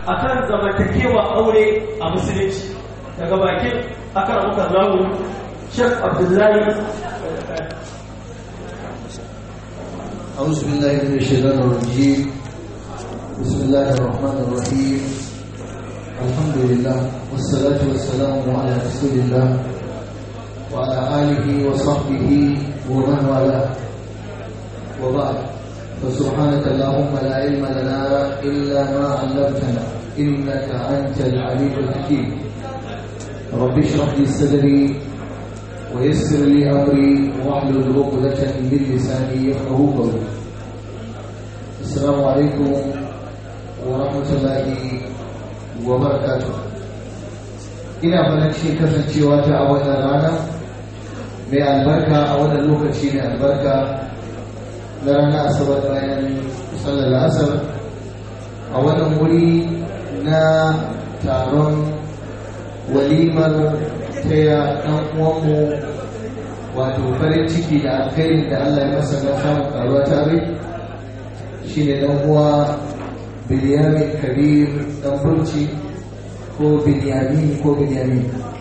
akan zamantakewa aure a musulunci daga bakin akan muka zamu Sheikh Abdullahi أعوذ بالله من الشيطان الرجيم بسم الله الرحمن الرحيم الحمد لله والصلاة والسلام على رسول الله وعلى آله وصحبه ومن والاه وبعد فسبحانك اللهم لا علم لنا إلا ما علمتنا إنك أنت العليم الحكيم رب اشرح لي صدري ويسر لي امري واحلل عقدة من لساني يفقه قولي السلام عليكم ورحمة الله وبركاته ina farin cikin kasancewa ta a wannan rana mai albarka a wannan lokaci mai albarka na ranar asabar bayan sallar asar a wannan wuri na taron walimar taya ɗan uwanmu wato farin ciki da alkhairin da Allah ya masa na samun karuwa tare shi ne ɗan uwa biliyamin kabir ɗan burci ko biliyami ko biliyami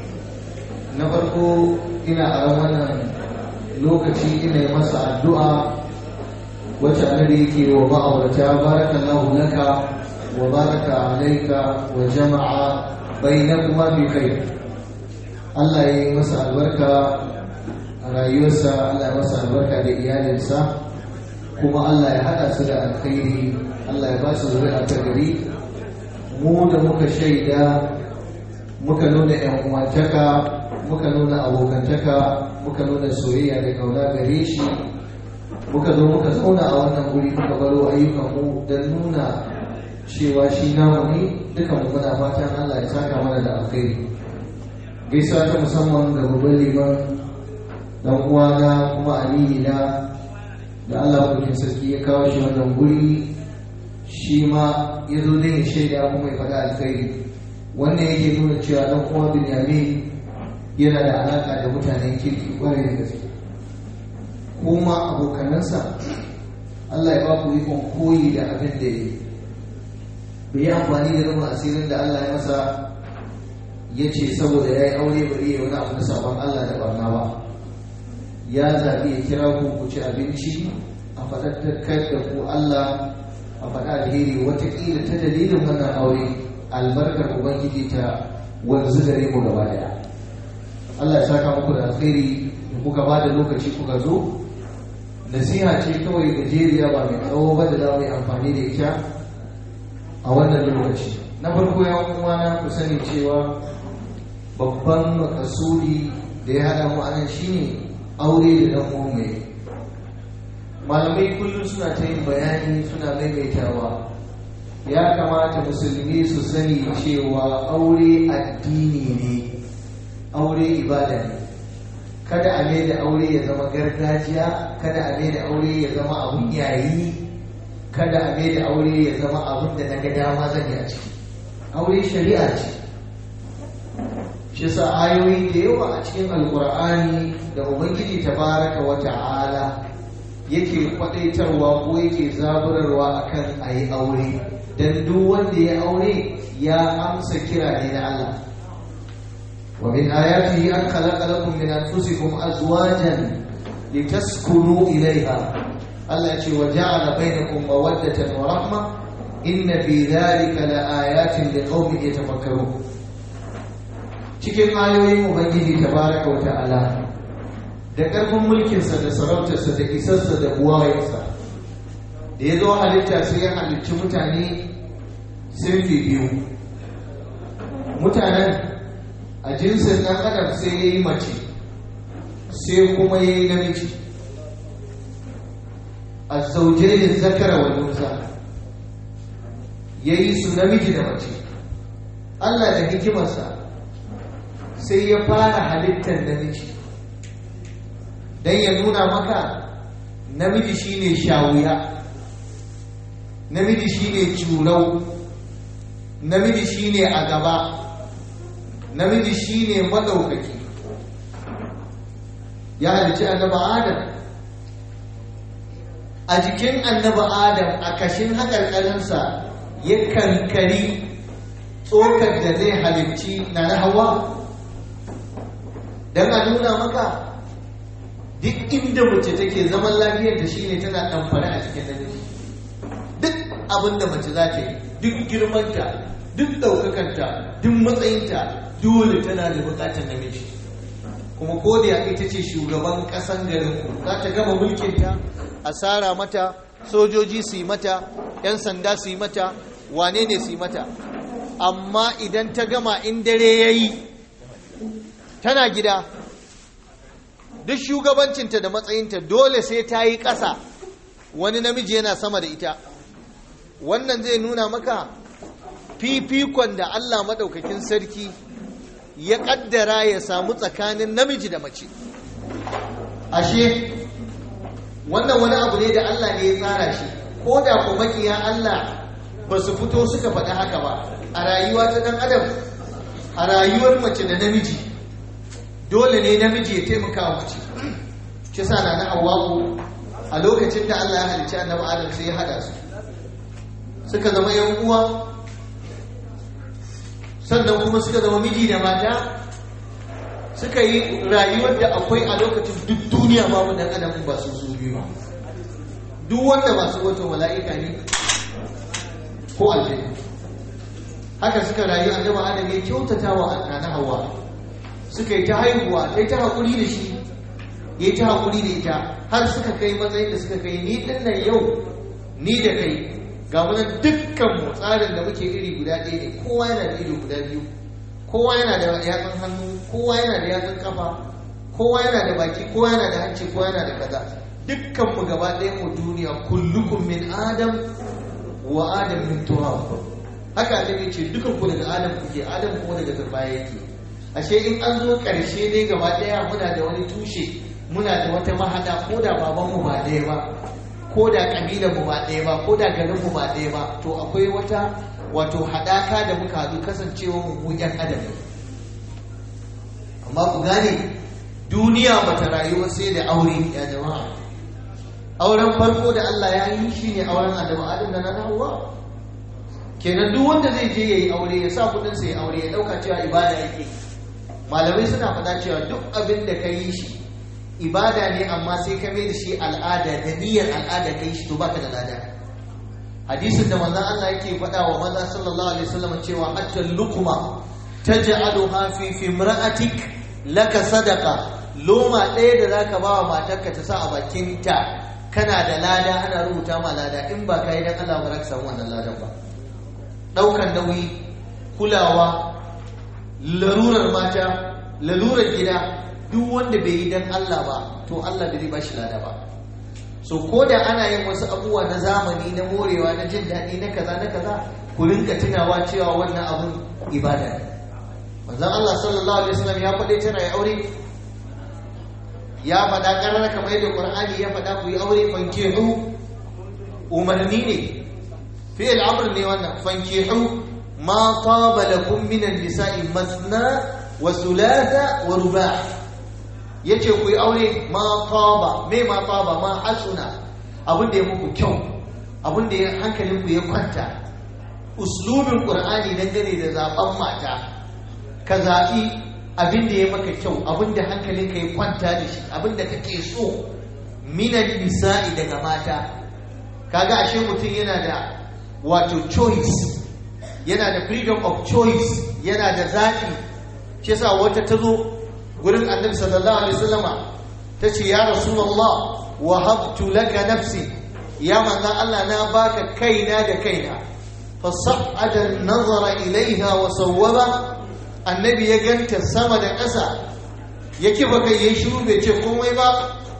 na farko ina a wannan lokaci ina yi masa addu'a wacce annabi yake wa ma'aurata barakallahu laka wa baraka alaika wa jama'a bainakuma bi khair Allah ya yi masa albarka a rayuwarsa Allah ya masa albarka da iyalinsa kuma Allah ya haɗa su da alkhairi Allah ya ba su zuri'a ta gari mu da muka shaida muka nuna yan uwantaka muka nuna abokantaka muka nuna soyayya da kauna gare shi muka zo muka zauna a wannan guri muka baro ayyukanmu don nuna cewa shi namu ne duka mu muna fatan Allah ya saka mana da alkhairi gaisuwa ta musamman ga babban liman dan uwana kuma amini na da Allah mulkin sarki ya kawo shi wannan guri shi ma ya zo da ya shaida kuma ya faɗa alkhairi wannan yake nuna cewa dan uwa Binyamin yana da alaka da mutanen kirki kwarai da gaske kuma abokanansa Allah ya ba ku ikon koyi da abin da ya yi bai yi amfani da rufin asirin da Allah ya masa ya ce saboda ya yi aure bari ya wani abu na sabon Allah da barna ba ya zaɓi ya kira ku ku ci abinci a faɗaɗɗakar da ku Allah a faɗa alheri watakila ta dalilin wannan aure albarkar ubangiji ta wanzu gare mu gaba daya Allah ya saka muku da alkhairi da kuka ba da lokaci kuka zo nasiha ce kawai gajeriya ba mai tsawo ba da za mu yi amfani da ita a wannan lokaci na farko ya uwana ku sani cewa babban makasudi da ya haɗa mu anan shine aure da dan uwan mai malamai kullum suna ta yin bayani suna maimaitawa ya kamata musulmi su sani cewa aure addini ne aure ibada ne kada a mai da aure ya zama gargajiya kada a mai da aure ya zama abun yayi kada a mai da aure ya zama abun da na ga dama zan yi a ciki aure shari'a ce shi sa ayoyi da yawa a cikin alkur'ani da ubangiji tabaraka wa ta'ala yake kwadaitarwa ko yake zaburarwa akan a yi aure don duk wanda ya aure ya amsa kira ne na Allah wa min ayatihi an khalaqa lakum min anfusikum azwajan litaskunu ilayha Allah ce wa ja'ala bainakum mawaddatan wa rahma inna fi dhalika laayatin liqaumin yatafakkarun cikin ayoyin ubangiji tabaraka wa ta'ala da ƙarfin mulkinsa da sarautarsa da isarsa da buwayarsa da ya zo halitta sai ya halicci mutane sirfi biyu mutanen a jinsin ɗan adam sai ya yi mace sai kuma ya yi namiji a zaujerin zakara wa nusa ya yi su namiji da mace Allah da hikimarsa sai ya fara halittar namiji don ya nuna maka namiji shine shawuya namiji shine curau namiji shine a gaba namiji shine madaukaki ya halicci annaba adam a jikin annaba adam a kashin haƙarƙarinsa ya kankari tsokar da zai halicci na na hawa don a nuna maka duk inda mace take zaman lafiyar da shine tana ɗamfare a cikin namiji duk abin da mace za ta yi duk girmanta duk ɗaukakanta duk matsayinta dole tana da buƙatar namiji kuma ko da ita ce shugaban ƙasan garin ku za ta gama mulkinta a tsara mata sojoji su yi mata 'yan sanda su yi mata wane ne su yi mata amma idan ta gama in dare ya yi tana gida duk shugabancinta da matsayinta dole sai ta yi ƙasa wani namiji yana sama da ita wannan zai nuna maka fifikon da Allah maɗaukakin sarki ya ƙaddara ya samu tsakanin namiji da mace ashe wannan wani abu ne da Allah ne ya tsara shi ko da ko makiya Allah ba su fito suka faɗi haka ba a rayuwa ta ɗan adam a rayuwar mace da namiji dole ne namiji ya taimaka wa mace shi sa na na Hawwa'u a lokacin da Allah ya halicci annabi Adam sai ya hada su suka zama yan uwa sannan kuma suka zama miji da mata suka yi rayuwar da akwai a lokacin duk duniya babu dan adam ba su su biyu duk wanda masu wato mala'ika ne ko aljanna haka suka rayu annabi Adam ya kyautata wa annabi Hawwa suka yi ta haihuwa sai ta hakuri da shi ya yi ta haƙuri da ita har suka kai matsayin da suka kai ni ɗin nan yau ni da kai ga munan dukkanmu tsarin da muke iri guda ɗaya ne kowa yana da ido guda biyu kowa yana da yatsun hannu kowa yana da yatsun kafa kowa yana da baki kowa yana da hanci kowa yana da kaza dukkanmu gaba ɗaya mu duniya kullukum min adam wa adam min turab haka annabi ce dukan ku daga adam kuke adam kuma daga turbaya yake ashe in an zo ƙarshe ne gaba ɗaya muna da wani tushe muna da wata mahada ko da babanmu ba ɗaya ba ko da ƙabilanmu ba ɗaya ba ko da garinmu ba ɗaya ba to akwai wata wato haɗaka da muka haɗu kasancewa mu ƴan adam amma ku gane duniya bata rayuwa sai da aure ya jama'a auren farko da Allah ya yi shi ne auren Adamu Adam da na Hawwa kenan duk wanda zai je yayi aure ya sa kudin sa ya aure ya dauka cewa ibada yake malamai suna faɗa cewa duk abin da ka yi shi ibada ne amma sai ka mai da shi al'ada da niyyar al'ada ka yi shi to baka da lada hadisin da manzon Allah yake faɗa wa maza sallallahu alaihi wasallam cewa hatta lukuma taj'aluha fi fimra'atik laka sadaqa loma ɗaya da zaka ba wa matarka ta sa a bakin ta kana da lada ana rubuta ma lada in ba kai dan Allah ba za ka samu wannan ladan ba daukan nauyi kulawa larurar mata larurar gida duk wanda bai yi dan Allah ba to Allah bai ba shi lada ba so ko da ana yin wasu abubuwa na zamani na morewa na jin daɗi na kaza na kaza ku rinka tunawa cewa wannan abun ibada ne manzon Allah sallallahu alaihi wasallam ya faɗe tana ya aure ya faɗa ƙarar kamar yadda Qur'ani ya faɗa ku yi aure fankihu umarni ne fi'il amr ne wannan fankihu ma taba lakum min an-nisa'i masna wa thulatha wa ruba' yace ku yi aure ma taba me ma taba ma hasuna abin da ya muku kyau abin da hankalin ku ya kwanta uslubin qur'ani dangane da zaben mata ka zaɓi abin da ya maka kyau abin da hankalin ka ya kwanta da shi abin da kake so minan nisa'i daga mata kaga ashe mutum yana da wato choice yana da freedom of choice yana da zaɓi shi yasa wata ta zo gurin annabi sallallahu alaihi wasallama ta ce ya rasulullah wa habtu laka nafsi ya manzo Allah na baka kaina da kaina fa sa'ada an-nazara ilaiha wa sawwaba annabi ya ganta sama da ƙasa ya kifa kai ya shiru bai ce komai ba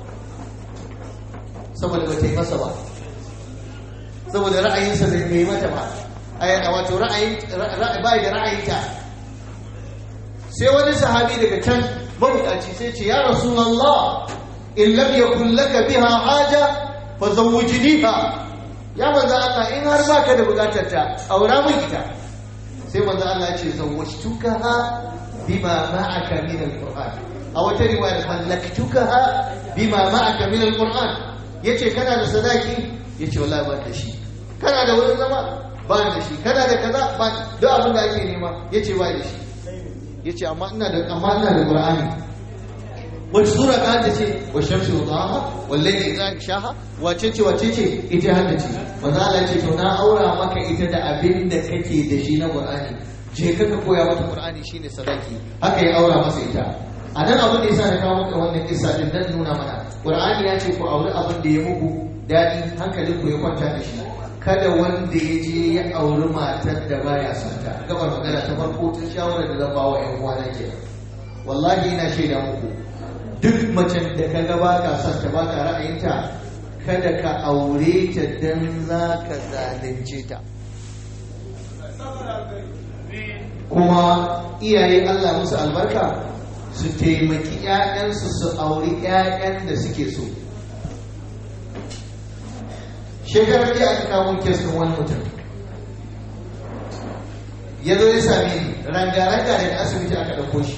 saboda ba ta yi masa ba saboda ra'ayinsa bai yi mata ba wato ra'ayin ba da ra'ayinta sai wani sahabi daga can mabukaci sai ce ya rasulullah in lam yakun laka biha haja fa zawwijniha ya manzo Allah in har baka da bukatar ta aura min ita sai manzo Allah ya ce zawwajtukaha bima ma'aka min alquran a wata riwaya mallaktukaha bima ma'aka min alquran yace kana da sadaki yace wallahi ba da shi kana da wurin zama ba da shi kana da kaza ba duk abin da ake nema yace ba da shi yace amma ina da amma ina da qur'ani wace sura ka ta ce wa shamsi wa dhaha wal layli idha shaha wace ce wace ce ita hadda ce manzo Allah ce to na aura maka ita da abin da kake da shi na qur'ani je ka ka koya mata qur'ani shine sadaki haka ya aura masa ita a nan abin da yasa na kawo maka wannan kissa din dan nuna mana qur'ani ya ce ku auri abin da ya muku dadi hankalin ku ya kwanta da shi kada wanda ya je ya auri matar da baya son ta gabar magana ta farko ta shawara da zan ba wa ƴan uwana kenan wallahi ina shaida muku duk macen da ka ga baka son ta baka ra'ayinta kada ka aure ta dan za ka zalunce ta kuma iyaye Allah musu albarka su taimaki 'ya'yansu su auri 'ya'yan da suke so shekarar da aka kawo kes ɗin wani mutum ya zo ya same ni ranga-ranga daga asibiti aka ɗauko shi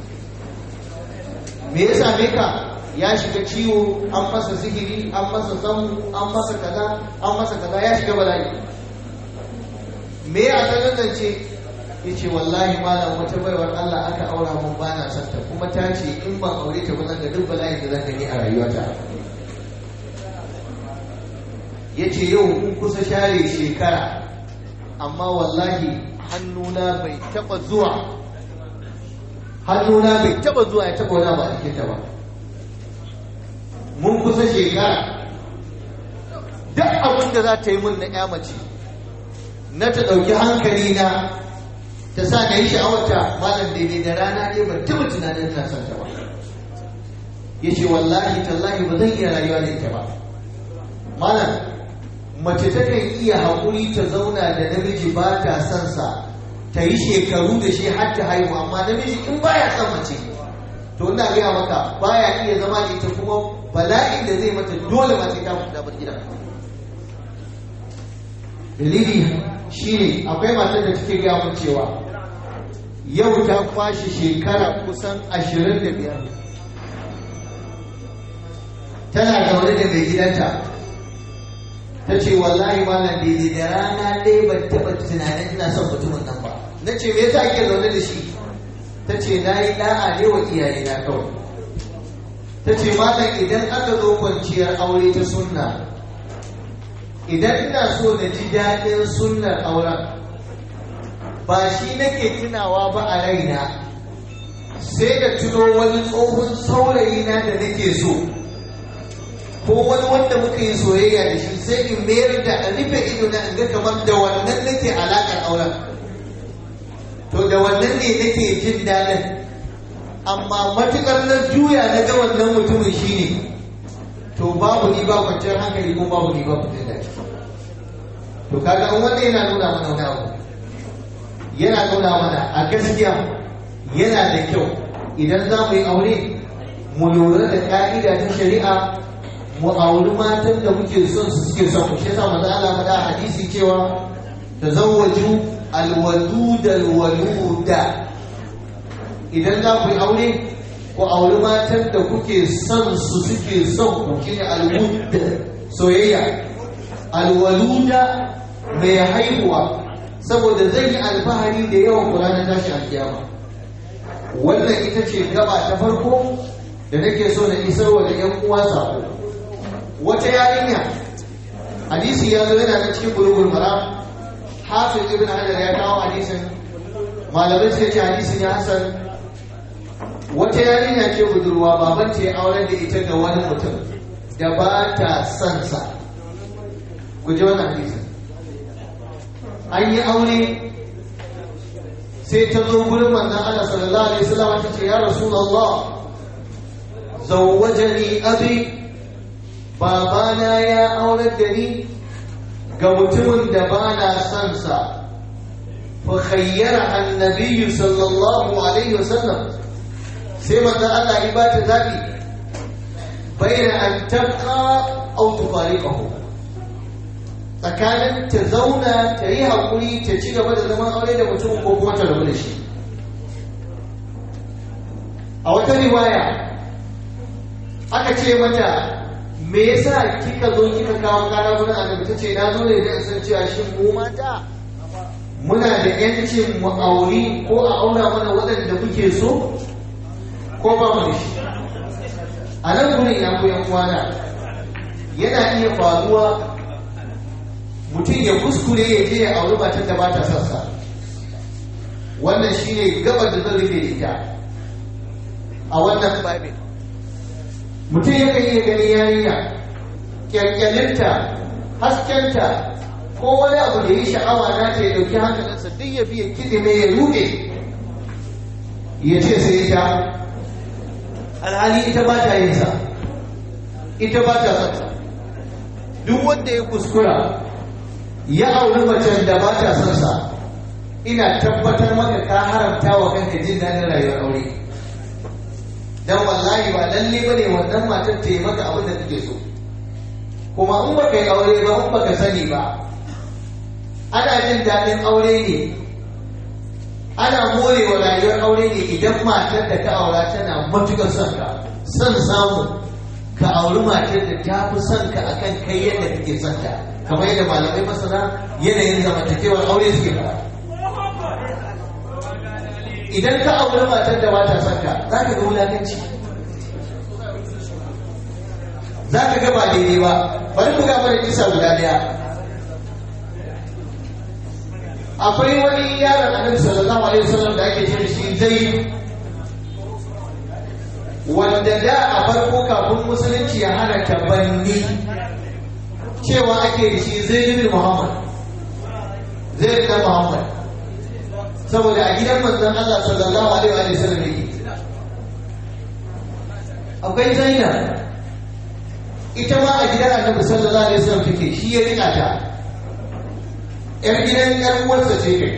me ya same ka ya shiga ciwo an masa sihiri an masa zamu an masa kaza an masa kaza ya shiga bala'i me ya sanar da ce ya ce wallahi malam wata baiwar Allah aka aura mun bana son ta kuma ta ce in ban aure ta ba zan ga duk bala'in da zan gani a rayuwata ya ce yau kun kusa share shekara amma wallahi hannuna bai taba zuwa hannuna bai taba zuwa ya taba wani ba a cikinta ba mun kusa shekara duk abin da za ta yi mun na ya mace na ta ɗauki hankali na ta sa na yi sha'awarta malam daidai da rana ne ban taɓa tunanin na son ta ba ya ce wallahi tallahi ba zan iya rayuwa da ita ba malam mace takan iya haƙuri ta zauna da namiji ba ta son sa ta yi shekaru da shi har ta haihu amma namiji in baya son mace to ina gaya maka baya iya zama da ita kuma bala'in da zai mata dole ma sai ta fita bar gidan dalili shine akwai matar da take gaya mun cewa yau ta kwashe shekara kusan ashirin da biyar tana zaune da mai gidanta ta ce wallahi malam daidai da rana ɗaya ban taɓa tunanin ina son mutumin nan ba na ce me yasa ake zaune da shi ta ce na yi ɗa'a ne wa iyaye na kawai ta ce malam idan aka zo kwanciyar aure ta sunna idan ina so na ji daɗin sunnar auren ba shi nake tunawa ba a raina sai da tuno wani tsohon saurayi na da nake so ko wani wanda muka yi soyayya da shi sai in mayar da a rufe ido na ga kamar da wannan nake alaƙar auren to da wannan ne nake jin daɗin amma matuƙar na juya na ga wannan mutumin shi ne to babu ni ba kwanciyar hankali ko babu ni ba kwanciyar daɗi to kaga an wanda yana nuna mana wani abu yana nuna mana a gaskiya yana da kyau idan za mu yi aure mu lura da ƙa'ida ta shari'a mu auri matan da muke son su suke son mu shi yasa manzo Allah faɗa hadisi cewa tazawwaju alwadud alwaluda idan za ku yi aure ku auri matan da kuke son su suke son ku shine alwud soyayya alwaluda mai haihuwa saboda zan yi alfahari da yawan kula na tashi alkiyama wannan ita ce gaba ta farko da nake so na isarwa da yan uwa sako wata yarinya hadisi ya zo yana na cikin bulugul maram hafiz ibn hajar ya kawo hadisin malamai suka ce hadisin ya hasan wata yarinya ce budurwa baban ta ya aure da ita ga wani mutum da ba ta son sa ku ji wannan hadisin an yi aure sai ta zo gurin manzon Allah sallallahu alaihi wasallam ta ce ya rasulullah zawwajani abi babana ya aurar da ni ga mutumin da ba na son sa fa khayyara annabi sallallahu alaihi wasallam sai manzon Allah ya bata zabi bayna an tabqa aw tufariqahu tsakanin ta zauna ta yi haƙuri ta ci gaba da zaman aure da mutum ko kuma ta rabu da shi a wata riwaya aka ce mata me yasa kika zo kika kawo kara gurin annabi ta ce na zo ne da san cewa shin mu mata muna da yancin mu auri ko a aura mana waɗanda muke so ko ba mu da shi a nan gurin ya koyan kwana yana iya faruwa mutum ya kuskure ya je ya auri matar da ba ta sassa wannan shine gabar da zan rufe ita a wannan babin mutum yakan iya gani yarinya kyalkyalinta haskenta ko wani abu da ya yi sha'awa na ta ya ɗauki hankalinsa duk ya biya kiɗi mai ya ruɗe ya ce sai ita alhali ita ba ta yin sa ita ba ta son duk wanda ya kuskura ya auri macen da ba ta son sa ina tabbatar maka ka haramta wa kanka jin daɗin rayuwar aure dan wallahi ba lalle bane wannan matar ta yi maka abin da take so kuma in baka yi aure ba in baka sani ba ana jin daɗin aure ne ana morewa rayuwar aure ne idan matar da ka aura tana matukar son ka son samu ka auri matar da ta fi son ka akan kai yadda kake son ta kamar yadda malamai masana yanayin zamantakewar aure suke fara idan ka auri matar da ba ta son ka za ka ga wulakanci za ka ga ba daidai ba bari mu ga mana kisa guda daya akwai wani yaron annabi sallallahu alaihi wasallam da ake ce shi zai wanda da a farko kafin musulunci ya hana tabanni cewa ake da shi zai bin muhammad zai bin muhammad saboda a gidan manzon Allah sallallahu alaihi wasallam yake akwai zainab ita ma a gidan annabi sallallahu alaihi wasallam take shi ya rika ta yar gidan yar uwarsa ce kai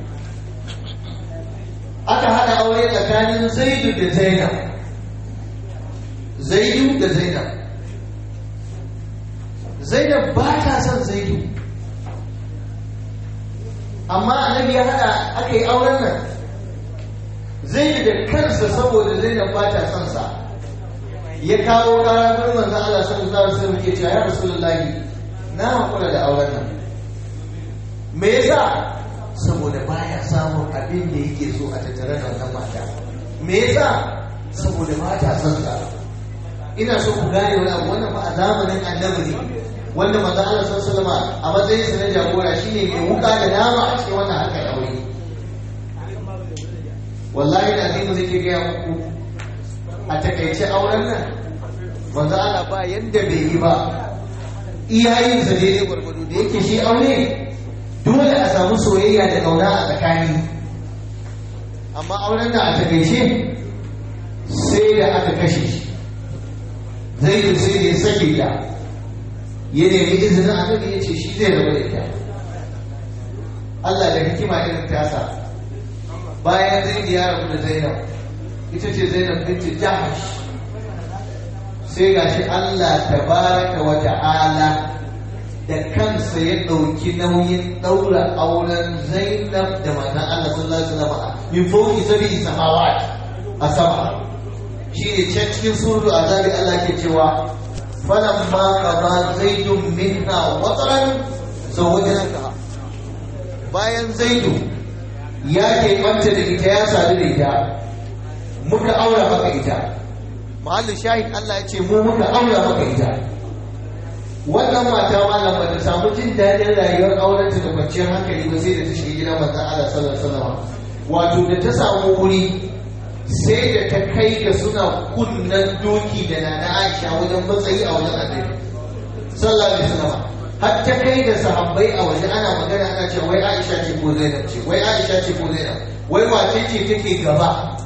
aka hada aure tsakanin zaidu da zainab zaidu da zainab zainab ba ta son zaidu amma annabi ya hada aka yi auren nan zaidu da kansa saboda zainab ba ta son sa ya kawo ƙara gurin manzo Allah sallallahu alaihi wasallam ke cewa ya rasulullahi na hakura da auren nan me yasa saboda baya samun abin da yake so a tattare da wannan mata me yasa saboda mata son sa ina so ku gane wani abu wannan fa a zamanin annabi ne wanda manzo Allah sallallahu alaihi wasallam a matsayin sa na jagora shine mai wuka da nama a cikin wannan harkar aure wallahi da azimu zai ke gaya muku a takaice auren nan manzo Allah ba yanda bai yi ba iyayen sa daidai gwargwado da yake shi aure dole a samu soyayya da kauna a tsakani amma auren nan a takaice sai da aka kashe shi zai yi sai da ya sake ta ya nemi izinin annabi ya ce shi zai rabu da ita Allah da hikima irin tasa bayan zai ya rabu da Zainab ita ce Zainab binti Jahsh sai gashi Allah tabaraka wa ta'ala da kansa ya ɗauki nauyin ɗaura auren Zainab da manzon Allah sallallahu alaihi wasallam min fawqi sab'i samawat a sama shi ne can cikin suru azabi Allah ke cewa falamma qada zaidun minha wataran zawajnaka bayan zaidu ya ke ɓanta da ita ya sadu da ita muka aura maka ita mahallin shahid Allah ya ce mu muka aura maka ita wannan mata malam ba ta samu jin daɗin rayuwar aurenta da kwanciyar hankali ba sai da ta shiga gidan manzon Allah sallallahu alaihi wasallam wato da ta samu wuri sai da ta kai ga suna kunnan doki da nana Aisha wajen matsayi a wajen annabi sallallahu alaihi wasallam har ta kai da sahabbai a waje ana magana ana cewa wai Aisha ce ko Zainab ce wai Aisha ce ko Zainab wai wace ce take gaba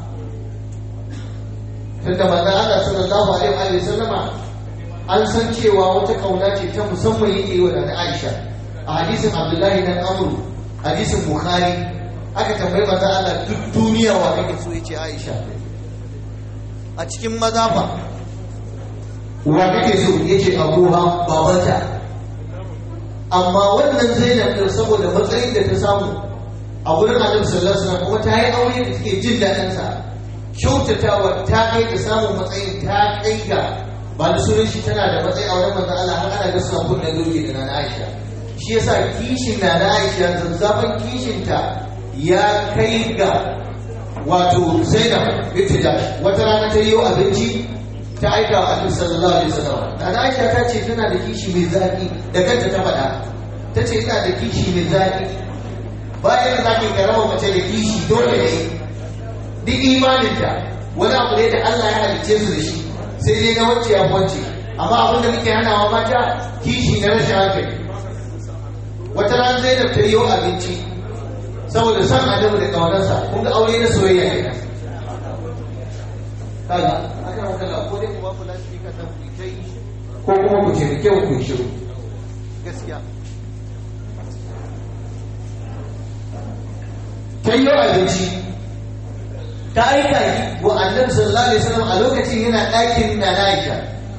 tunda manzo Allah sallallahu alaihi wa sallama an san cewa wata kauna ce ta musamman yake wa da Aisha a hadisin Abdullahi dan Amr hadisin Bukhari aka tambayi manzo Allah duk duniya wa kake so yace Aisha a cikin maza fa wa kake so yace Abuha babanta amma wannan Zainab din saboda matsayin da ta samu a gurin Annabi sallallahu alaihi wasallam kuma ta yi aure da take jin daɗin sa kyautatawa ta kai da samun matsayin ta kai ga ba da sunan shi tana da matsayi a wurin manzo Allah har ana ga suna kunna doki da nana Aisha shi yasa kishin na na Aisha zazzafan kishinta ya kai ga wato Zainab binti Jahsh wata rana ta yi abinci ta aika wa Annabi sallallahu alaihi wasallam na Aisha ta ce tana da kishi mai zaki da kanta ta faɗa ta ce ina da kishi mai zaki bayan da zaki karama mace da kishi dole ne duk imaninta wani abu ne da Allah ya halicce su da shi sai dai na wacce ya wacce amma abin da muke hanawa mata kishi na rashin hankali wata ran Zainab ta yi abinci saboda san adamu da kaunarsa kun ga aure na soyayya ne kaga aka maka la ko dai ku ba ku lafiya ka ta ku kai ko kuma ku ce kyau ku shiru gaskiya ta yi abinci ta aika wa annabi sallallahu alaihi wasallam a lokacin yana ɗakin na Aisha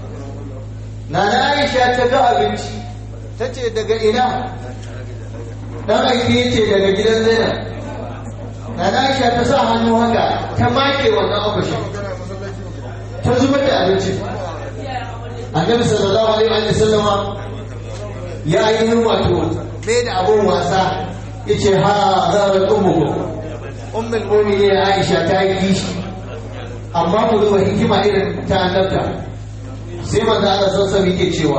na Aisha ta ga abinci ta ce daga ina dan aiki yace daga gidan Zainab na Aisha ta sa hannu haka ta make wannan akwashin ta zubar da abinci annabi sallallahu alaihi wasallama ya ainihin wato mai da abun wasa yace ha zarar ummukum ummul mu'minin Aisha ta yi kishi amma ku duba hikima irin ta annabta sai manzo Allah sallallahu alaihi yake cewa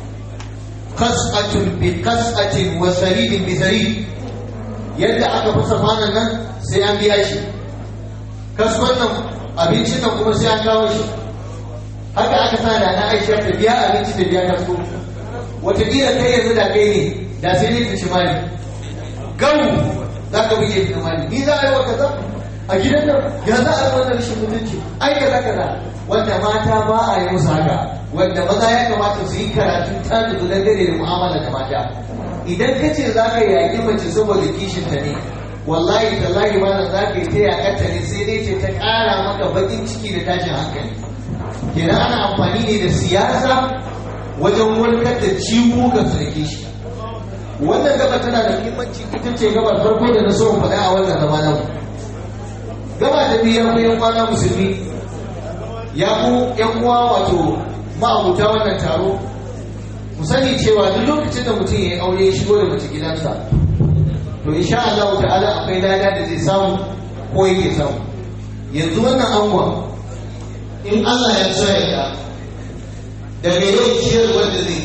qas'atun bi qas'atin wa saridin bi sarid yadda aka fasa fanan nan sai an biya shi kasuwan nan abincin nan kuma sai an kawo shi haka aka sa da na Aisha ta biya abinci da biya kaso wataƙila kai yanzu da kai ne da sai ne ta ci mali gau za ka buge ta mali ni za a yi wa kaza a gidan nan ya za a yi wannan rashin mutunci ai kaza kaza wanda mata ba a yi musu haka wanda maza ya kamata su yi karatu ta da dangane da mu'amala da mata idan ka ce za ka yaƙi mace saboda kishin ta ne wallahi tallahi ma za ka yi ta yaƙarta ne sai dai ce ta ƙara maka baƙin ciki da tashin hankali kenan ana amfani ne da siyasa wajen warkar da ciwo ga sarki shi wannan gaba tana da muhimmanci ita ce gabar farko da na so faɗa a wannan zama nan gaba da biyu ya yan kwana musulmi ya ku yan uwa wato ma'abuta wannan taro mu sani cewa duk lokacin da mutum ya yi aure ya shigo da mace gidansa to insha Allah ta'ala akwai lada da zai samu ko yake samu yanzu wannan angon in Allah ya so ya daga yau ciyar wanda zai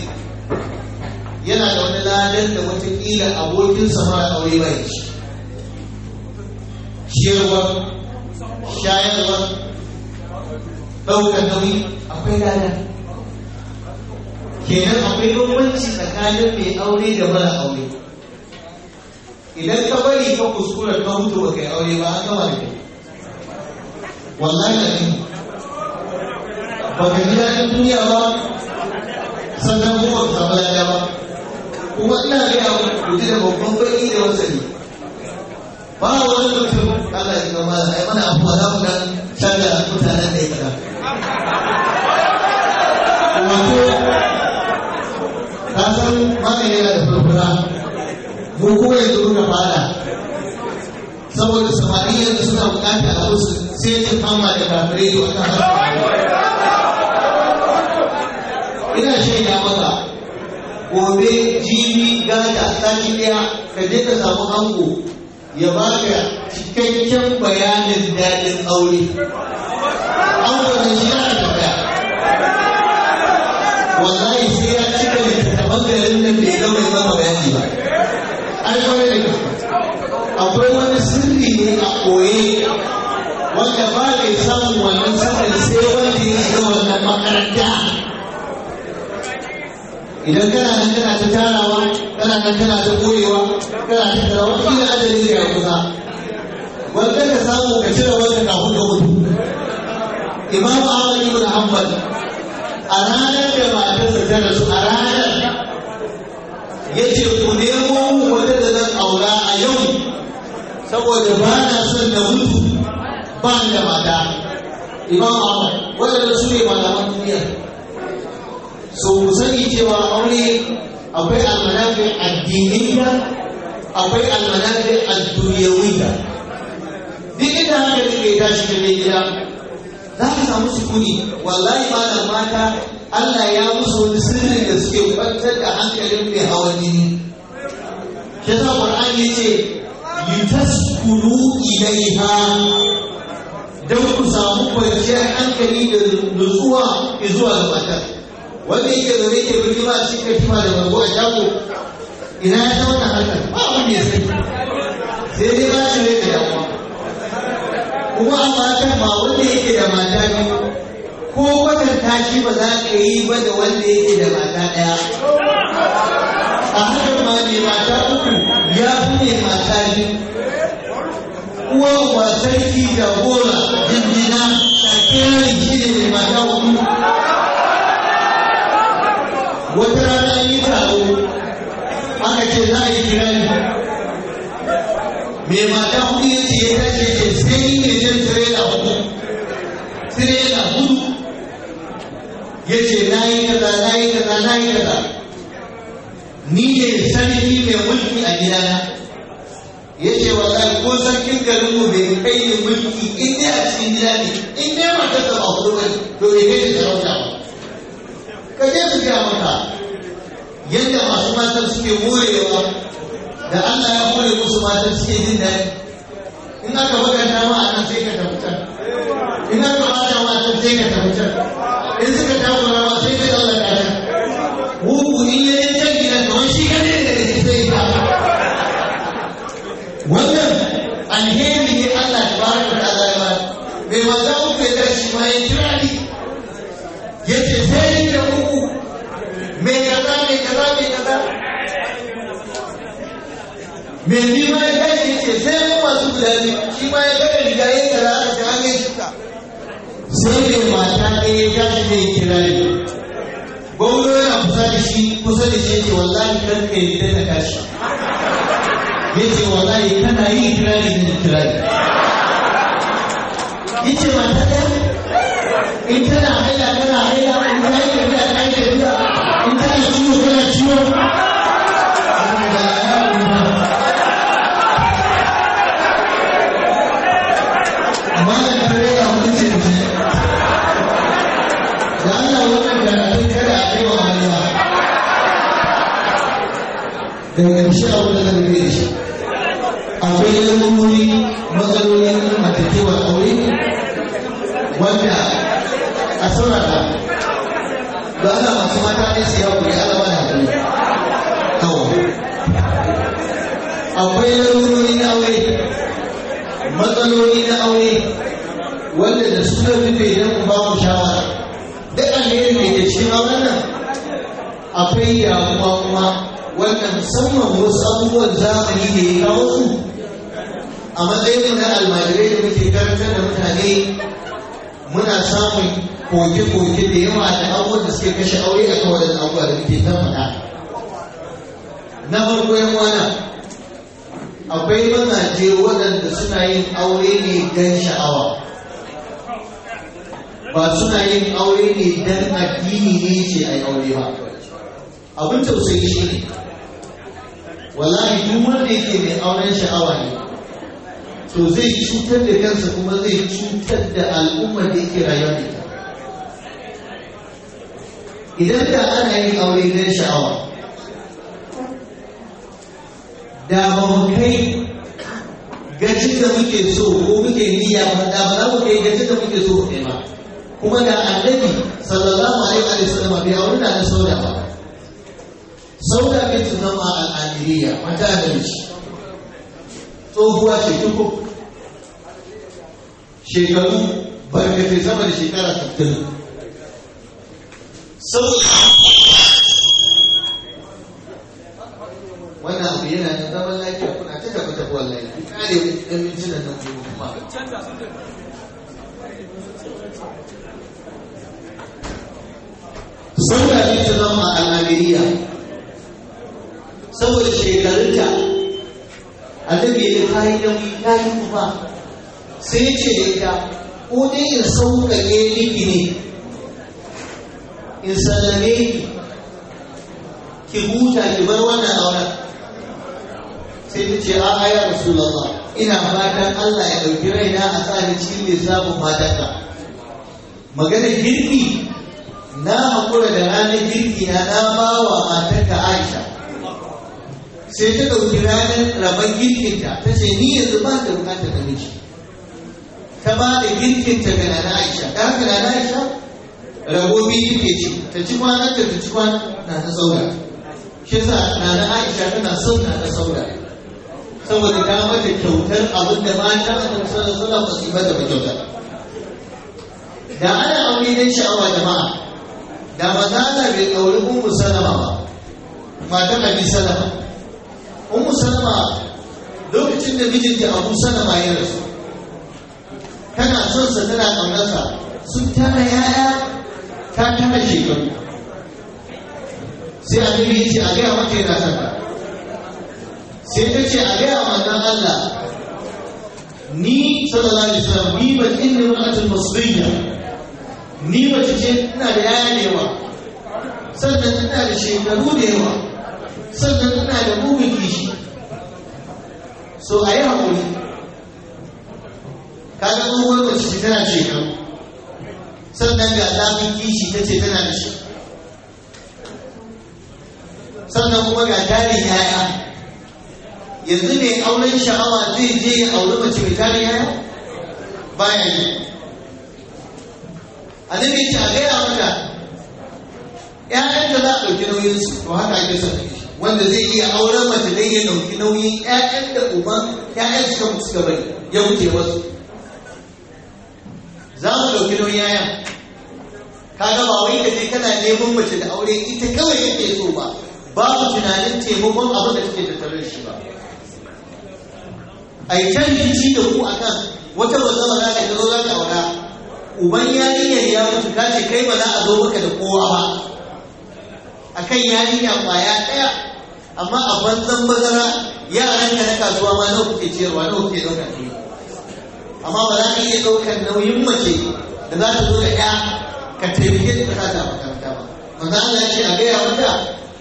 yana da wani ladan da watakila abokin sama a aure bai shi ciyarwa shayarwa ɗaukar nauyi akwai ladan kenan akwai bambanci tsakanin mai aure da mara aure idan ka bari ka kuskura ka mutu ba kai aure ba an gama da kai wallahi da ni ba ka ji daɗin duniya ba sannan kuma ka samu lada ba kuma ina gaya muku ji da babban baki da wasani ba wani mutum Allah ya gama da ai mana afuwa za mu dan shaga mutanen da ya kada wato ka san mana yana da furfura mu kuma yanzu muka fara saboda samari yanzu suna bukata a musu sai ta fama da kafirai da wata harkar ina shaida maka gobe jibi gata sati ɗaya ka je ka samu ango ya baka cikakken bayanin daɗin aure ango da shi yana tafiya wallahi sai ya cika littattafan garin nan bai gama yi maka bayani ba an kawai da gaske akwai wani sirri ne a koye wanda ba mai samun wannan sirrin sai wanda ya shiga wannan makaranta idan kana nan kana ta tarawa kana nan kana ta koyewa kana ta tarawa kila adadin da ya kusa wanda ka samu ka cire wanda kafin ka mutu imam ahmad ibn hanbal a ranar da matarsa ta rasu a ranar ya ce ku nemo wanda da zan aura a yau saboda ba na son da mutu ba da mata imam ahmad wadanda su ne malaman duniya so mu sani cewa aure akwai almanafi addiniya akwai almanafi adduniyawiya duk inda haka ne kai tashi da mai gida za ka samu sukuni wallahi malam mata Allah ya musu wani sirri da suke kwantar da hankalin mai hawan jini shi yasa Qur'ani yace litaskunu ilaiha don ku samu kwanciyar hankali da nutsuwa zuwa ga matar wanda yake zaune ke birni ba cikin katifa da bargo a shago ina ya ta wannan harkar ba wanda ya sani sai dai ba shi rai da damuwa kuma a matan ma wanda yake da mata biyu ko kwatanta shi ba za ka yi ba da wanda yake da mata ɗaya a hakan ma mai mata uku ya fi mai mata biyu uwa uwa sarki da gora jinjina kiran shi ne mai mata hudu wata rana an yi taro aka ce za a yi kirani mai mata hudu ya ce ya tashi ya ce sai ni ne jan tirela hudu tirela hudu ya ce na yi kaza na yi kaza na yi kaza ni ne sarki mai mulki a gidana ya ce wallahi ko sarkin garin mu bai kai ni mulki in dai a cikin gida ne in dai mata ta ba hudu ba to bai kai da sarauta ba ka je su gaya maka yadda masu matan suke morewa da Allah ya more musu matan suke jin daɗi in aka bakanta ma a nan sai ka tafi can in aka bata ma a sai ka tafi can in suka takura ma sai ka tsallaka can mugu in ya yi can gidan kamar shi kadai da ke sai ka wannan alheri ne Allah ta baraka da Allah ya ba mai mata uku ya tashi ma ya kira ni ya ce sai da uku mai kaza mai kaza mai kaza mai ni ma ya tashi ya ce sai mu masu guda biyu shi ma ya gaya riga ya kaza a ta hanyar shuka sai mai mata ɗaya ya tashi mai kira ni gwamnati yana kusa da shi kusa da shi ya ce wallahi karka yi da kashi ya ce wallahi kana yi kirari da kirari ya ce mata ɗaya in tana haila kana haila in ta yi tafiya ta yi tafiya in tana ciwo kana ciwo amma da kare ya mutu ce da Allah wannan karatun kada a kai wa Allah daga ƙarshe abu da zan rage shi akwai lamurori matsalolin matakewar aure wanda a saurara da ana masu mata ne su yau kuri ala bada hakuri kawo akwai lamurori na aure matsaloli na aure wanda da su da rufe don ku ba mu shawara duk alheri mai da cikin auren nan akwai damuwa kuma wanda musamman wasu abubuwan zamani da ya kawo su a matsayin na almajirai da muke karantar da mutane muna samun koke-koke da yawa da abubuwan da suke kashe aure a kawai da abubuwa da muke ta faɗa na farko yan wana akwai mazaje waɗanda suna yin aure ne don sha'awa ba suna yin aure ne don addini ne ce a yi aure ba abin tausayi shi ne wallahi duk wanda yake mai auren sha'awa ne to zai cutar da kansa kuma zai cutar da al'ummar da yake rayuwa da ita idan da ana yin aure don sha'awa da ba mu kai gacin da muke so ko muke niyya ba da ba za mu kai gacin da muke so kai ba kuma da annabi sallallahu alaihi wa sallam bai aure da na sauda ba sauda bin zama al'amiriya mata da miji tsohuwa ce tuku shekaru barkatai sama da shekara 60 saboda wannan abu yana da zaman lafiya kuna ta tafi tafi wallahi ku kare ɗan mintunan nan kuma sauda bin zama al'amiriya saboda shekarunta annabi ya kayi nauyi ya yi kuma sai ce da ita ko dai in sauƙaƙe miki ne in sallame ki ki huta ki bar wannan auren sai ta ce a'a ya rasulullah ina fatan Allah ya ɗauki raina a tsari cikin lissafin matanka maganar girki na haƙura da ranar girki na na ba wa matanka Aisha sai ta ɗauki ranar rabon girkinta ta ce ni yanzu ba da bukatar namiji ta ba da girkinta ga nana aisha da haka nana aisha rabo biyu take ci ta ci kwanan ta ta ci kwanan na ta sauda shi yasa nana aisha tana son na ta sauda saboda ta mata kyautar abin da mata a kan sallar sallar ba su yi mata ba kyautar da ana aure don sha'awa jama'a da mazala bai ɗauri ummu salama ba matan abi salama ummu salama lokacin da mijinta abu salama ya rasu tana son sa tana ƙaunarsa sun tara yaya ta tara shekaru sai annabi ya ce a gaya mata yana son ta sai ta ce a gaya manzon Allah ni sallallahu alaihi wasallam ni ba inni ra'atul musliya ni mace ce ina da yaya da yawa sannan ina da shekaru da yawa sannan ina da bugun kishi so a yi haƙuri kaga tsohuwar mace ce tana shekaru sannan ga zafin kishi ta ce tana da shi sannan kuma ga tarin yaya yanzu ne auren sha'awa zai je ya auri mace mai tarin yaya baya yi annabi ce a gaya mata ƴaƴan da za a ɗauki nauyin su to haka ake son wanda zai iya auren mace dai ya ɗauki nauyin ƴaƴan da uban ƴaƴan suka mutu suka bari ya wuce wasu za mu ɗauki nauyin ƴaƴan kaga ba wai kaje kana neman mace da aure ita kawai yake so ba babu tunanin taimakon abin da take tattare da shi ba a yi can rikici da ku akan wata bazama za ka zo za ka aura uban yarinyar ya mutu ka ce kai ba za a zo maka da kowa ba akan yarinya kwaya ɗaya amma a banzan bazara yaran ka na kasuwa ma nawa kuke ciyarwa nawa kuke ɗaukar ne amma ba za ka iya ɗaukar nauyin mace da za ta zo da ɗaya ka taimake ta ka ta makaranta ba manzo Allah ce a gaya mata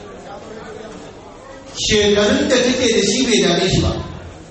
shekarun da take da shi bai dame shi ba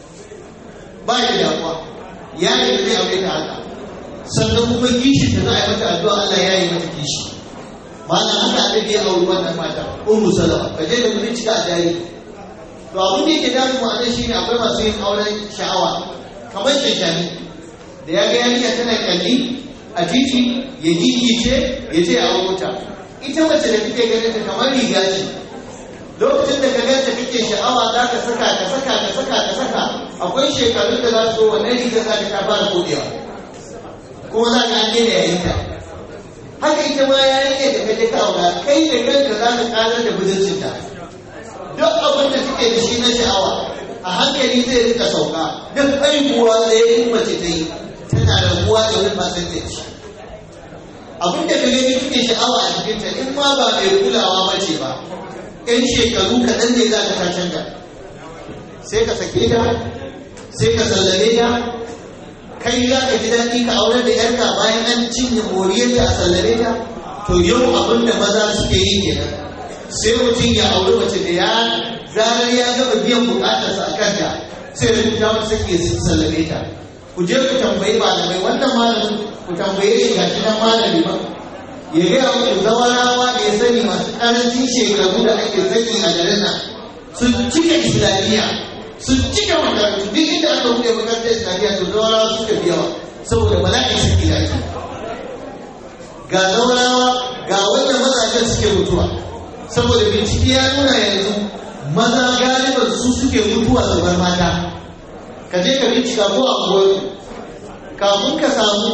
ba ya da damuwa ya yi da zai aure ta haka sannan kuma kishi da za a yi mata addu'a Allah ya yi mata kishi malam haka da ya auri wannan mata ummu salama ka je da mun cika a jari to abin da yake damu mu anan shine akwai masu yin auren sha'awa kamar shashani da ya ga yarinya tana kalli a titi ya gigice ya ce a wuta ita mace da kake ganin ta kamar riga ce lokacin da ka ganta kake sha'awa za ka saka ka saka ka saka ka saka akwai shekarun da za su zo wannan riga za ta fara kodewa kuma za ka an daina yayin ta haka ita ma ya rike da kaje ka aura kai da kanka za ka karar da budurcin ta duk abin da suke da shi na sha'awa a hankali zai rika sauka duk haihuwa da ya yi mace ta yi tana rabuwa da wani percentage abin da ka gani kake sha'awa a cikinta in ma ba mai kulawa ba ce ba yan shekaru kaɗan ne za ka ta canja sai ka sake ta sai ka sallame ta kai za ka ji daɗi ka aure da yarka bayan an cinye moriyarta a sallame ta to yau abin da maza suke yi kenan sai mutum ya aure mace da ya zarar ya gama biyan bukatarsa a kanta sai da ta wata sake sallame ta ku je ku tambayi malamai wannan malamin ku tambaye shi ga shi nan malami ba ya gaya muku zawarawa da ya sani masu karancin shekaru da ake sani a garin nan sun cika islamiyya sun cika makarantu duk inda aka buɗe makarantar islamiyya to zawarawa suka fi yawa saboda bala'in saki da ake ga zawarawa ga wanda mazajen suke mutuwa saboda bincike ya nuna yanzu maza galiban su suke mutuwa su bar mata ka je ka bincika ko a goyi kafin ka samu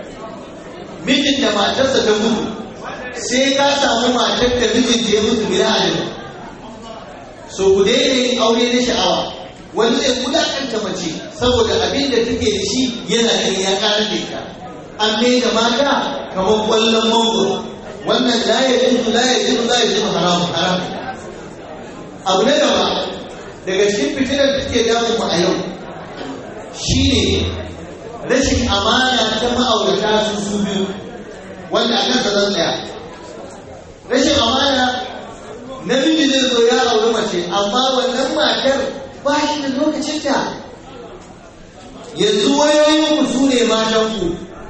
mijin da matarsa ta mutu sai ka samu matar da mijin da ya mutu bila adadin so ku daina yin aure na sha'awa wani zai wulakanta mace saboda abin da take da shi yana da ya ƙara da ita an mai da mata kamar kwallon mangoro wannan la ya jinsu la ya jinsu la ya jinsu haramun haram abu na gaba daga cikin fitinar da take damun mu a yau shine rashin amana ta ma'aurata su su biyu wanda a kansa zan tsaya rashin amana namiji zai zo ya auri mace amma wannan matar ba shi da lokacinta yanzu wayoyin su ne matanku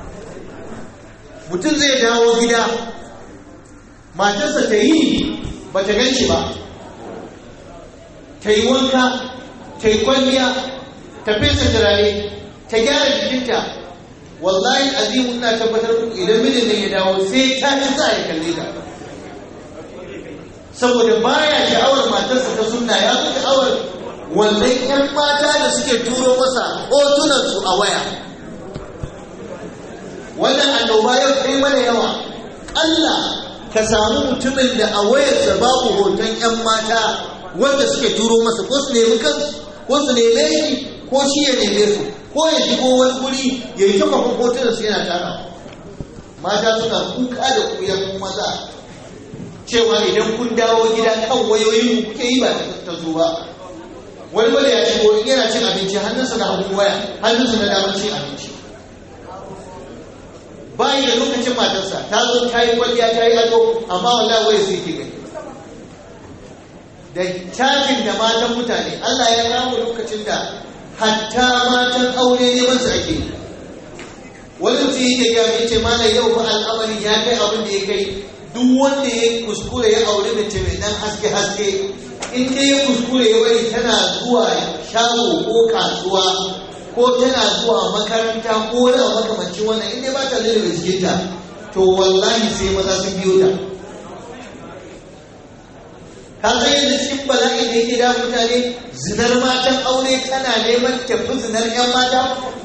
mutum zai dawo gida matarsa ta yi ba ta gan shi ba ta yi wanka ta yi kwalliya ta fesa turare ta gyara jikinta wallahi azimu ina tabbatar muku idan mijin nan ya dawo sai ta ci sa ya kalle ta saboda baya sha'awar matarsa ta sunna ya fi sha'awar wannan yan mata da suke turo masa hotunansu a waya wannan annoba yau kai mana yawa Allah ka samu mutumin da a wayarsa babu hoton yan mata wanda suke turo masa ko su nemi kansu ko su neme shi ko shi ya neme su ko ya shigo wani guri ya yi taɓa hotunan su yana tara mata suna kuka da kuyan maza cewa idan kun dawo gida kan wayoyin kuke yi ba ta zo ba wani wanda ya shigo in yana cin abinci hannunsa na hagun waya hannunsa na damar cin abinci bayi da lokacin matarsa ta zo ta yi kwalliya ta yi ado amma wallahi waya sai ke gani da cajin da matan mutane Allah ya kawo lokacin da hatta matan aure neman su ake wani mutum yake gaya mai ce mana yau fa al'amarin ya kai abin da ya kai duk wanda ya kuskure ya aure mace mai dan haske haske in dai ya kuskure ya bari tana zuwa shago ko kasuwa ko tana zuwa makaranta ko wani abu makamancin wannan in dai ba ta lura jikinta to wallahi sai maza sun biyo ta ka san yadda cikin bala'in da yake da mutane zinar matan aure tana neman tafi zinar 'yan mata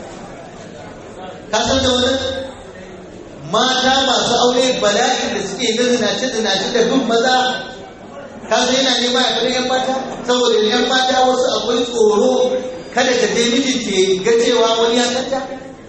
ka san da wani mata masu aure bala'in da suke na zinace zinace da bin maza ka san yana nema ya fara 'yan mata saboda 'yan mata wasu akwai tsoro kada ta je mijinta ya ga cewa wani ya kanta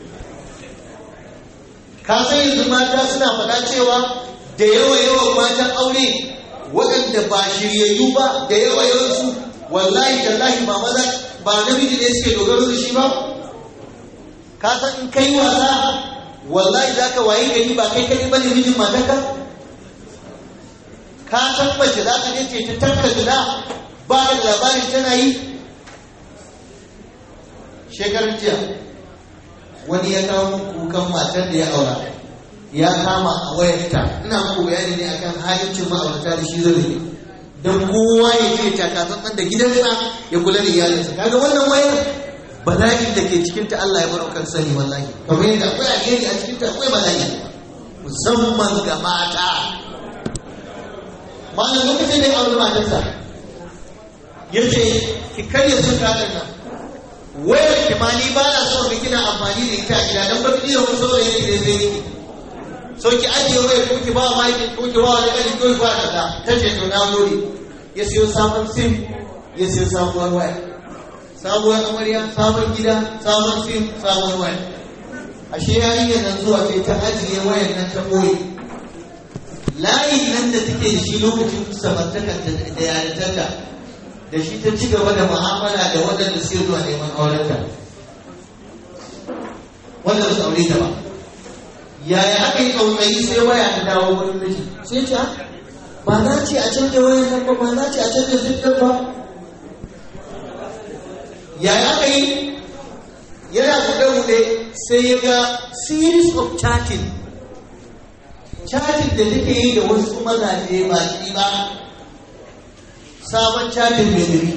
ka san yanzu mata suna faɗa cewa da yawa yawan matan aure waɗanda ba shiryayyu ba da yawa yawansu wallahi tallahi ba maza ba namiji ne suke dogaro da shi ba ka san in kai wasa wallahi za ka waye gari ba kai kai bane mijin matarka ka san mace za ka je ta tafka gida ba da labarin tana yi shekarar jiya wani ya kawo kukan matar da ya aura ya kama a wayarta ina muku bayani ne akan haliccin ma'aurata da shi zai don kowa ya ce takatsantsan da gidansa ya kula da iyalinsa kaga wannan wayar bala'in da ke cikinta Allah ya bar kan sani wallahi kamar yadda akwai alheri a cikinta akwai bala'i musamman ga mata malam lokacin da ya auri matarsa ya ce ki karya sun kaɗan nan wayar ki ma ni ba na so kina amfani da ita a gida don ba ki iya wani saurayi ne da zai yi so ki ajiye wayar ko ki ba wa mai ko ki ba wa da kani ko ki ba kaza ta ce to na gode ya siyo sabon sim ya siyo sabuwar waya sabuwar amarya sabon gida sabon sim sabuwar waya ashe yarinyar nan zuwa sai ta ajiye wayar nan ta boye layin nan da take da shi lokacin samartakanta da yarintarta da shi ta ci gaba da mu'amala da waɗanda suke zuwa neman aurenta wanda ba su aure ta ba yaya aka yi tsautsayi sai waya ta dawo wurin miji sai ce ba na ce a canja wayar nan ba ba na ce a canja zikir ba yaya aka yi yana buɗe-buɗe sai ya ga series of chatting chatting da take yi da wasu mazaje ba shi ba sabon chatting mai duri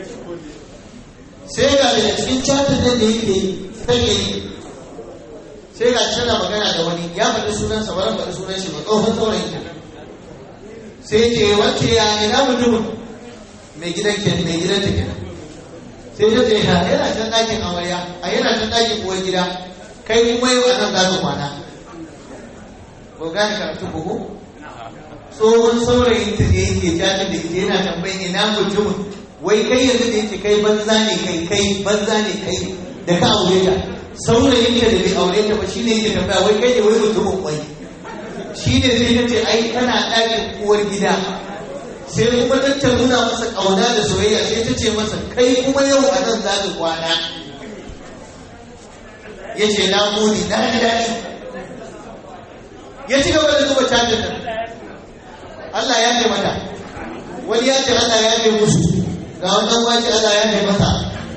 sai ga daga cikin chatting da yake yi sai ya yi sai ga tana magana da wani ya faɗi sunansa ba faɗi sunan shi ba tsohon saurayin ke sai ce wacce ya ina mutumin mai gidan ke mai gidan ta kenan sai ta ce yana can ɗakin amarya a yana can ɗakin uwar gida kai kuma yau a nan za ka kwana ba gane karatu ko tsohon saurayin ta ne yake jajin da ita yana tambayin ina mutumin wai kai yanzu da yake kai banza ne kai kai banza ne kai da ka aure ta saurayin ka da bai aure ta ba shine yake tambaya wai kai ne wai mutumin kwai shi ne sai ta ce ai kana ɗakin uwar gida sai kuma ta nuna masa ƙauna da soyayya sai ta ce masa kai kuma yau a nan za ka kwana ya ce na muni na ji daɗi ya ci gaba da zuba cajin nan Allah ya ce mata wani ya ce Allah ya ce musu ga wannan wace Allah ya ce masa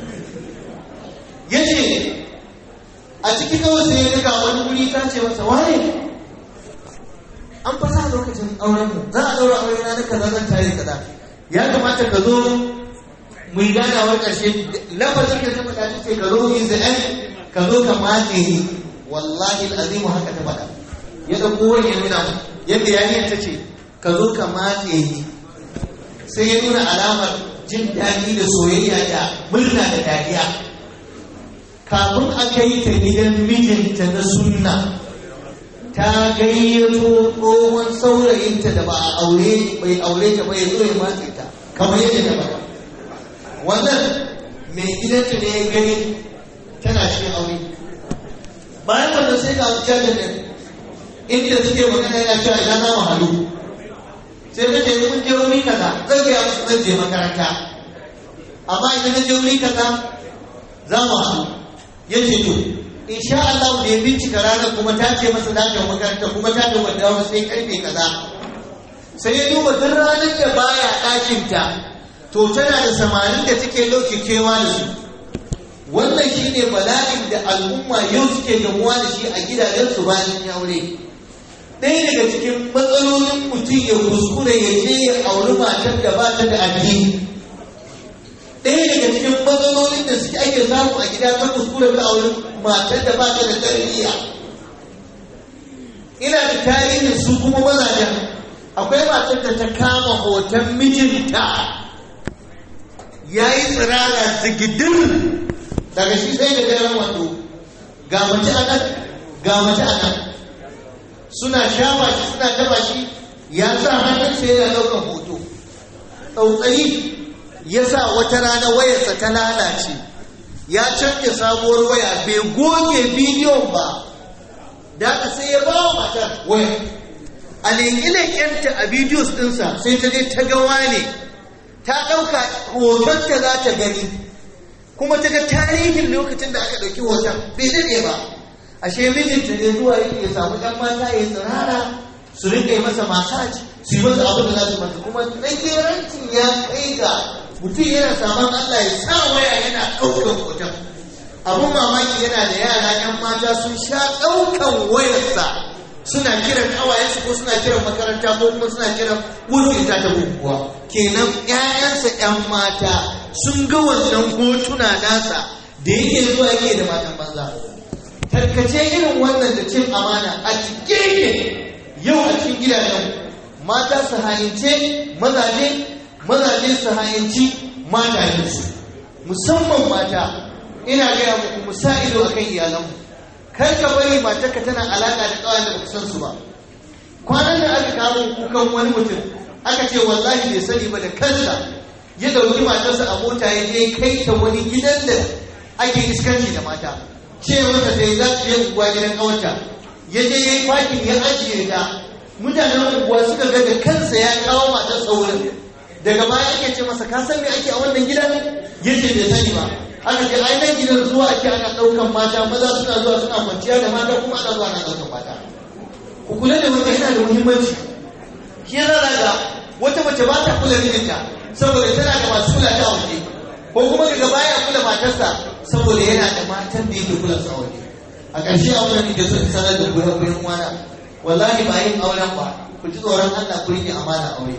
ya ce a ciki kawai sai ya riga wani wuri ta ce masa wane an fasa lokacin auren mu za a daura aure na kaza zan tare kaza ya kamata ka zo mu yi ganawar ƙarshe lafazin da ta faɗa ta ce ka zo min za'an ka zo ka matse ni wallahi al'azimu haka ta faɗa ya ɗauko wani ya nuna mu yadda yariyar ta ce ka zo ka matse ni sai ya nuna alamar jin daɗi da soyayya da murna da dariya kafin a kai ta gidan mijinta na sunna ta gayyato tsohon saurayinta da ba a aure bai aure ta ba ya zo ya matse ta kamar yadda ta faɗa wannan mai gidanta ne ya gani tana shi aure bayan wannan sai ga jajin nan inda suke magana yana cewa ina na mahalu sai ta ce mun je wuri kaza zan ga musu zan je makaranta amma idan na je wuri kaza za mu haɗu ya ce to insha Allah da ya bincika ranar kuma ta ce masa za ta makaranta kuma ta ce wanda wasu sai karfe kaza sai ya duba duk ranar da baya ɗakinta to tana da samarin da take lauke kewa da su wannan shine bala'in da al'umma yau suke gamuwa da shi a gidajensu bayan ya aure ɗaya daga cikin matsalolin mutum ya kuskure ya je ya auri matar da ba ta da addini ɗaya daga cikin matsalolin da suke ake samu a gida ta kuskure ta auri matar da ba ta da tarbiyya ina da tarihin su kuma mazajen akwai matar da ta kama hoton mijinta ya yi tsirara zigidin daga shi sai da daren wando ga mace a nan ga mace a nan suna shafa shi suna taba shi ya sa hannun sai yana ɗaukar hoto tsautsayi ya sa wata rana wayarsa ta lalace ya canja sabuwar waya bai goge bidiyon ba da sai ya ba wa matar waya a leƙe-leƙenta a bidiyos ɗinsa sai ta je ta gawa ne ta ɗauka hotonta za ta gani kuma ta ga tarihin lokacin da aka ɗauki hoton bai daɗe ba ashe mijinta ne zuwa yake ya samu ɗan mata ya tsirara su rinka yi masa masaj su yi masa abin da za su masa kuma tsakerancin ya kai ga mutum yana saman Allah ya sa waya yana ɗaukan hoton abin mamaki yana da yara ‘yan mata sun sha ɗaukan wayarsa suna kiran ƙawayensu ko suna kiran makaranta ko kuma suna kiran wurinta ta bukukuwa kenan ‘ya'yansa ‘yan mata sun ga wannan hotuna nasa da yake zuwa yake da matan banza tarkace irin wannan da cin amana a cike ne yau a cikin gidajen mata su hayince mazaje mazaje su hayinci matayensu musamman mata ina gaya muku mu sa ido akan iyalanmu kar ka bari matarka tana alaka da kawai da baka san su ba kwanan da aka kawo kukan wani mutum aka ce wallahi bai sani ba da kansa ya dauki matarsa a mota ya je kai ta wani gidan da ake iskanci da mata ce mata sai za su je unguwa gidan kawarta ya je ya yi fakin ya ajiye ta mutanen unguwa suka ga da kansa ya kawo matar saurin daga baya ake ce masa ka san me ake a wannan gidan ya ce bai sani ba aka ce ai nan gidan zuwa ake ana ɗaukan mata maza suna zuwa suna kwanciya da mata kuma ana zuwa ana ɗaukan mata ku kula da wata yana da muhimmanci shi yana daga wata mace ba ta kula mijinta saboda tana da masu kula ta waje ko kuma daga baya kula matarsa saboda yana da matan da yake kula sa waje a ƙarshe a wannan da sun sanar da goyon goyon wana wallahi ba yin auren ba ku ji tsoron Allah ku rike amana aure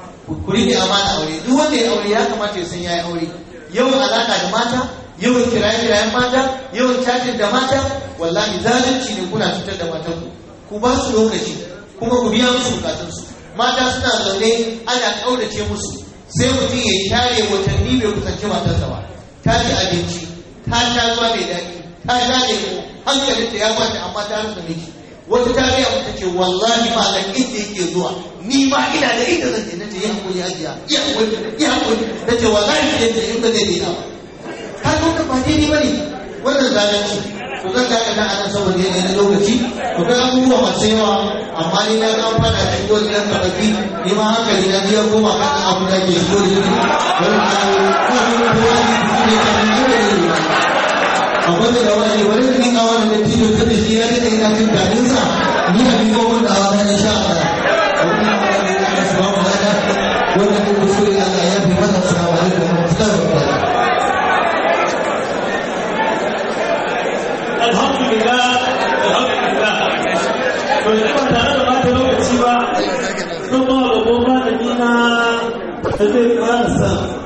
ku rike amana aure duk wanda ya aure ya kamata ya san yayi aure yawan alaka da mata yawan kiraye-kirayen mata yawan cajin da mata wallahi zalunci ne kuna cutar da matanku ku ba su lokaci kuma ku biya musu bukatunsu mata suna zaune ana ƙaurace musu sai mutum ya share watanni bai kusanci matarsa ba ta ci abinci ta sha ruwa mai daɗi ta sha lemo hankalinta ya kwanta amma ta rasa miki wata ta gaya mata ce wallahi ma da inda yake zuwa ni ma ina da inda zan je nace ya hakuri ajiya ya hakuri ya hakuri nace wallahi sai da in ba zai daina ba ka zo ka fadi ni bane wannan zalunci to zan daga da anan saboda yanayi na lokaci to ga abubuwa masu yawa amma ni na ga an fada da shigo gidan karfi ni ma hankali na ji ya koma kan abu da ke shigo da shi wani abu ko wani ne kan ne abin da wani wani da nika wani da tijo ta da shi ya rika ina jin daɗin sa ni a biko mun da wani insha Allah wani na wani da aka saba mu da wanda ke kuskure Allah ya fi masa salamu alaikum wa rahmatullahi wa barakatuh alhamdulillah alhamdulillah to yanzu ba tare da bata lokaci ba sun ba da goma da nina da zai ƙara sa